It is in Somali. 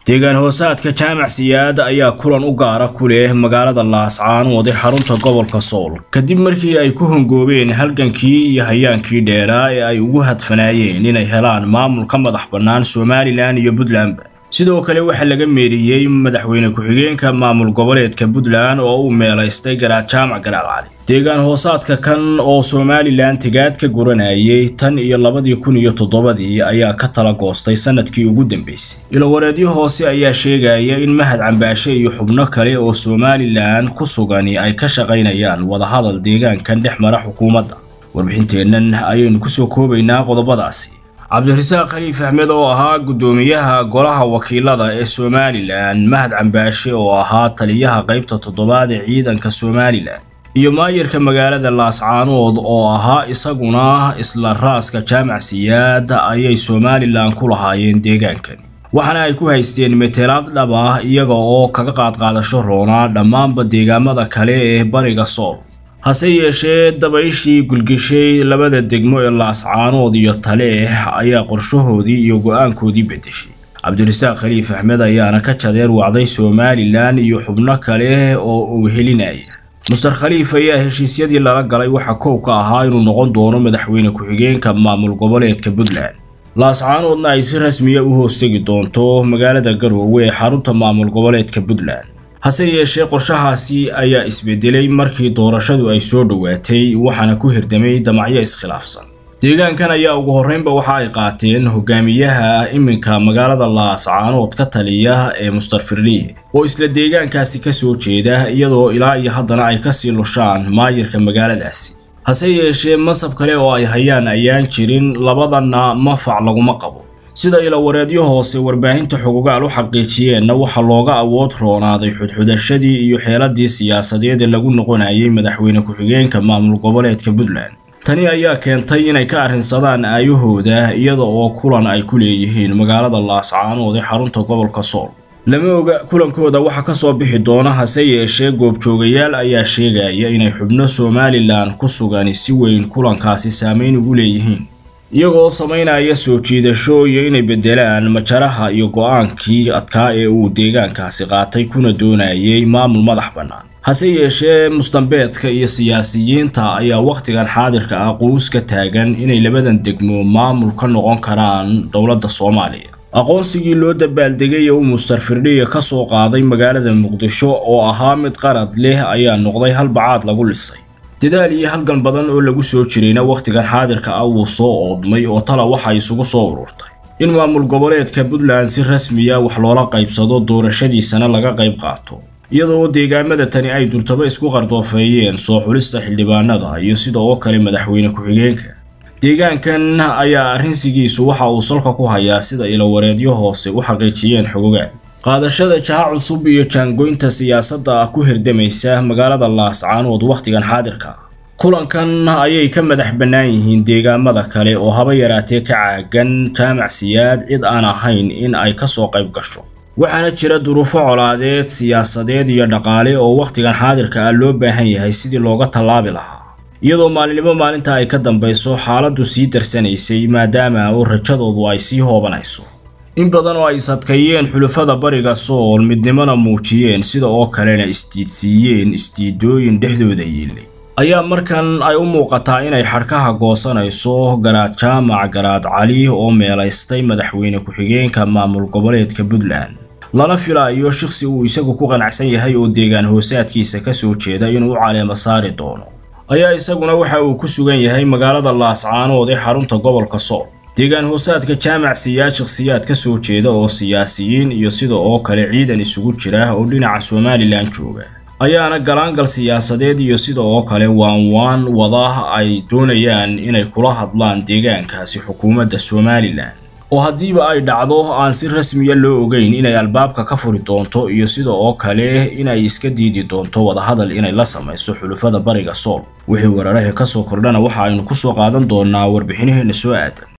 deegaan hoosaadka jaamac siyaad ayaa kulan u gaara ku leh magaalada laascaanood ee xarunta gobolka sool kadib markii ay ku hongoobeen halgankii iyo hayaankii dheeraa ee ay ugu hadfanaayeen inay helaan maamul ka madax bannaan somalilan iyo puntlandba sidoo kale waxaa laga meeriyey madaxweyne ku-xigeenka maamul goboleedka puntland oo uu meelaystay garaad jaamac garaad cali deegaan hoosaadka kan oo somalilan tigaad ka guranayay tan iyo labadii kun iyo toddobadii ayaa ka tala goostay sanadkii ugu dambeysay ilowareedyo hoose ayaa sheegaya in mahad cambaashe iyo xubno kale oo somalilan ku sugani ay ka shaqaynayaan wadahadal deegaankan dhex mara xukuumadda warbixinteennan ayaynu kusoo koobaynaa qodobadaasi cabdirasaaq khaliif axmed oo ahaa guddoomiyaha golaha wakiilada ee somalilan mahad cambaashe oo ahaa taliyaha qaybta toddobaad ee ciidanka somalilan iyo maayarka magaalada laascaanood oo ahaa isaguna isla raaska jaamac siyaad ayay somalilan ku lahaayeen deegaankani waxaana ay ku haysteen metelaad dhab ah iyaga oo kaga qaadqaadasho roonaa dhammaanba deegaamada kale ee bariga sool hase yeeshee dabayshii gulgishay labada degmo ee laascaanood iyo taleex ayaa qorshahoodii iyo go-aankoodii beddeshay cabdirasaaq khaliif axmed ayaana ka jadeer wacday somalilan iyo xubno kale oo uu helinaya muster khaliif ayaa heshiisyadii lala galay waxaa koow ka ahaa inuu noqon doono madaxweyne ku-xigeenka maamul goboleedka puntland laascaanoodna ay si rasmiya u hoostegi doonto magaalada garoowe ee xarunta maamul goboleedka puntland hase yeeshee qorshahaasi ayaa isbedelay markii doorashadu ay soo dhowaatay waxaana ku hirdamay damacyo iskhilaafsan deegaankan ayaa ugu horreynba waxa ay qaateen hogaamiyaha iminka magaalada laascaanood ka taliya ee muster firliye oo isla deegaankaasi ka soo jeeda iyadoo ilaa iyo haddana ay kasii lushaan maayirka magaaladaasi hase yeeshee masab kale oo ay hayaan ayaan jirin labadanna mafac laguma qabo sida ilawareedyo hoose warbaahinta xogogaal u xaqiijiyeenna waxaa looga awood roonaaday xudxudashadii iyo xeeladii siyaasadeed ee lagu noqonayay madaxweyne ku-xigeenka maamul goboleedka puntland tani ayaa keentay inay ka arrinsadaan aayahooda iyada oo kulan ay ku leeyihiin magaalada laascaanood ee xarunta gobolka sool lama oga kulankooda waxa ka soo bixi doona hase yeeshee goobjoogayaal ayaa sheegaya inay xubno somalilan ku sugani si weyn kulankaasi saameyn ugu leeyihiin iyagoo samaynaya soo jiidasho iyo inay beddelaan majaraha iyo go-aankii adkaa ee uu deegaankaasi qaatay kuna doonayay maamul madax bannaan hase yeeshee mustambeedka iyo siyaasiyiinta ayaa wakhtigan xaadirka ah quus ka taagan inay labadan degmo maamul ka noqon karaan dowladda soomaaliya aqoonsigii loo dabaaldegay ee uu muster firdhiya ka soo qaaday magaalada muqdisho oo ahaa mid qarad leh ayaa noqday halbacaad lagu lisay dadaal iyo halgan badan oo lagu soo jirayna wakhtigan xaadirka ah wuu soo oodmay oo tala waxa isugu soo ururtay in maamul goboleedka puntland si rasmiya wax loola qaybsado doorashadiisana laga qayb qaato iyadoo deegaamada tani ay durtaba isku qardoofeeyeen soo xulista xildhibaanada iyo sida oo kale madaxweyne ku-xigeenka deegaankan ayaa arrinsigiisu waxa uu salka ku hayaa sida ilowareedyo hoose u xaqiijiyeen xogogaan qaadashada jaha cusub iyo jaangoynta siyaasadda ah ku hirdamaysa magaalada laascaanood wakhtigan xaadirka ah kulankan ayay ka madax bannaan yihiin deegaamada kale oo haba yaraatee ka caagan jaamac siyaad cid aan ahayn in ay ka soo qayb gasho waxaana jira duruufo colaadeed siyaasadeed iyo dhaqaale oo wakhtigan xaadirka ah loo baahan yahay sidii looga tallaabi lahaa iyadoo maalinimo maalinta ay ka dambayso xaaladdu sii darsanaysay maadaama oo rajadoodu ay sii hoobanayso in badan oo ay sadkayeen xulufada bariga sool midnimona muujiyeen sida oo kalena isdiidsiiyeen isdiidooyin dhexdooda yiilay ayaa markan ay u muuqataa inay xadhkaha goosanayso garaad jaamac garaad cali oo meelaystay madaxweyne ku-xigeenka maamul goboleedka puntland lana filaayo shaqsi uu isagu ku qanacsan yahay oo deegaan hoosaadkiisa ka soo jeeda inuu u caleemo saari doono ayaa isaguna waxa uu ku sugan yahay magaalada laascaanood ee xarunta gobolka sool deegaan hoosaadka jaamac siyaad shakhsiyaad ka soo jeeda oo siyaasiyiin iyo sida oo kale ciidan isugu jira oo dhinaca somalilan jooga ayaana galaangal siyaasadeed iyo sida oo kale waanwaan wada ay doonayaan inay kula hadlaan deegaankaasi xukuumadda somalilan oo haddiiba ay dhacdo aan si rasmiya loo ogeyn inay albaabka ka furi doonto iyo sida oo kale inay iska diidi doonto wadahadal inay la samayso xulufada bariga sool wixii weerarahii ka soo kordhana waxa aynu ku soo qaadan doonaa warbixinaheena soo aadan